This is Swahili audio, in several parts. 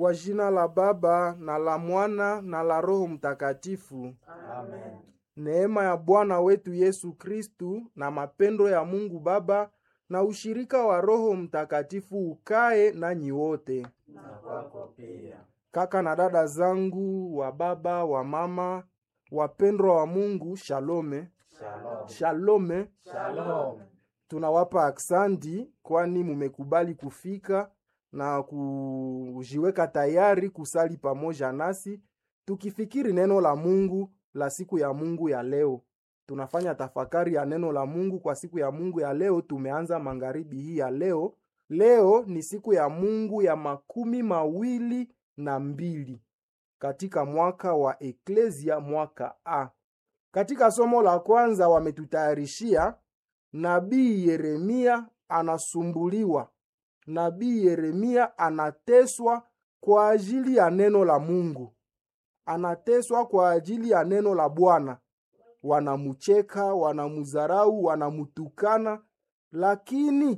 Kwa jina la Baba na la Mwana na la Roho Mtakatifu. Amen. Neema ya Bwana wetu Yesu Kristu na mapendo ya Mungu Baba na ushirika wa Roho Mtakatifu ukae nanyi wote. Na kwako pia. Kaka na dada zangu wa baba wa mama wapendwa wa Mungu, shalome Shalom. shalome. Shalom. Tunawapa aksandi kwani mumekubali kufika na kujiweka tayari kusali pamoja nasi tukifikiri neno la Mungu la siku ya Mungu ya leo. Tunafanya tafakari ya neno la Mungu kwa siku ya Mungu ya leo. Tumeanza magharibi hii ya leo. Leo ni siku ya Mungu ya makumi mawili na mbili katika mwaka wa Eklesia, mwaka A. Katika somo la kwanza wametutayarishia nabii Yeremia anasumbuliwa, nabii Yeremia anateswa kwa ajili ya neno la Mungu, anateswa kwa ajili ya neno la Bwana. Wanamucheka, wanamudharau, wanamutukana, lakini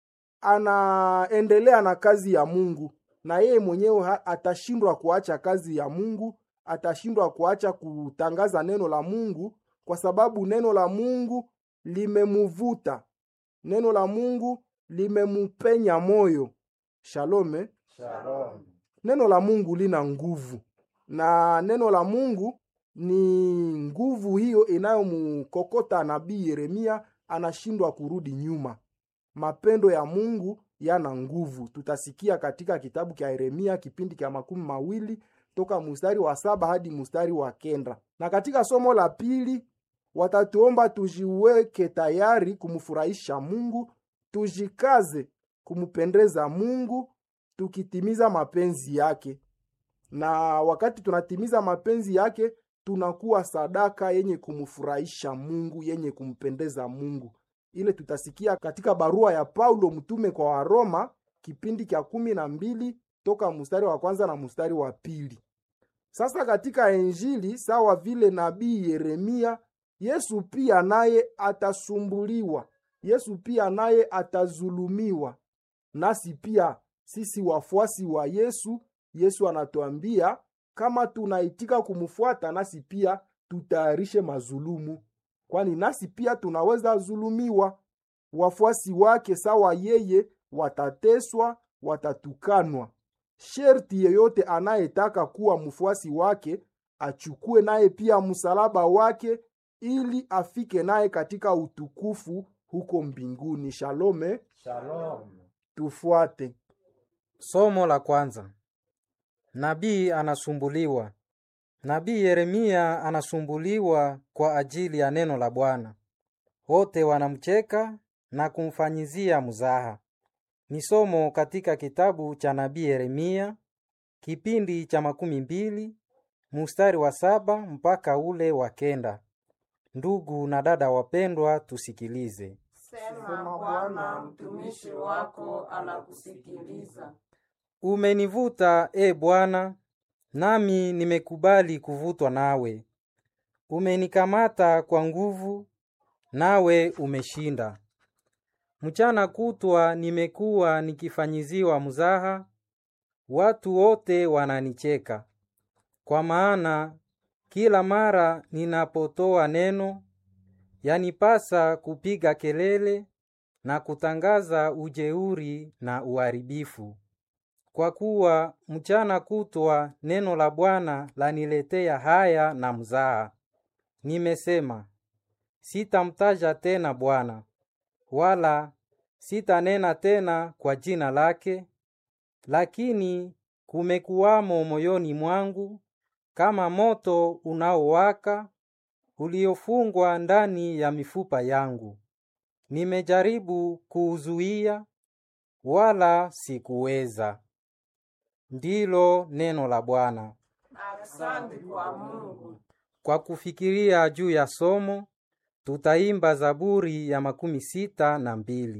anaendelea na kazi ya Mungu, na yeye mwenyewe ha- atashindwa kuacha kazi ya Mungu, atashindwa kuacha kutangaza neno la Mungu kwa sababu neno la Mungu limemuvuta, neno la Mungu limemupenya moyo. Shalome. Shalom. Neno la Mungu lina nguvu, na neno la Mungu ni nguvu hiyo inayomkokota nabii Yeremia, anashindwa kurudi nyuma. Mapendo ya Mungu yana nguvu. Tutasikia katika kitabu cha Yeremia kipindi cha makumi mawili toka mustari wa saba hadi mustari wa kenda. Na katika somo la pili watatuomba tujiweke tayari kumfurahisha Mungu, tujikaze kumpendeza Mungu tukitimiza mapenzi yake. Na wakati tunatimiza mapenzi yake, tunakuwa sadaka yenye kumfurahisha Mungu, yenye kumpendeza Mungu. Ile tutasikia katika barua ya Paulo mtume kwa Waroma kipindi cha kumi na mbili toka mstari wa kwanza na mstari wa pili. Sasa katika Injili sawa vile nabii Yeremia, Yesu pia naye atasumbuliwa, Yesu pia naye atazulumiwa. Nasi pia sisi wafuasi wa Yesu, Yesu anatuambia kama tunaitika kumfuata, nasi pia tutayarishe mazulumu, kwani nasi pia tunaweza zulumiwa. Wafuasi wake sawa yeye watateswa, watatukanwa. Sherti yeyote anayetaka kuwa mfuasi wake achukue naye pia msalaba wake ili afike naye katika utukufu huko mbinguni. Shalome, Shalom. tufuate. Somo la kwanza. Nabii anasumbuliwa. Nabii Yeremia anasumbuliwa kwa ajili ya neno la Bwana. Wote wanamcheka na kumfanyizia mzaha. Ni somo katika kitabu cha nabii Yeremia kipindi cha makumi mbili mustari wa saba mpaka ule wa kenda. Ndugu na dada wapendwa, tusikilize. Sema Bwana, mtumishi wako anakusikiliza. Umenivuta, e Bwana, nami nimekubali kuvutwa nawe. Umenikamata kwa nguvu, nawe umeshinda. Mchana kutwa nimekuwa nikifanyiziwa mzaha, watu wote wananicheka. Kwa maana kila mara ninapotoa neno, yanipasa kupiga kelele na kutangaza ujeuri na uharibifu. Kwa kuwa mchana kutwa neno la Bwana laniletea haya na mzaha. Nimesema, sitamtaja tena Bwana, wala sitanena tena kwa jina lake, lakini kumekuwamo moyoni mwangu kama moto unaowaka uliofungwa ndani ya mifupa yangu. Nimejaribu kuuzuia, wala sikuweza. Ndilo neno la Bwana. Asante kwa Mungu. Kwa kufikiria juu ya somo, tutaimba Zaburi ya makumi sita na mbili.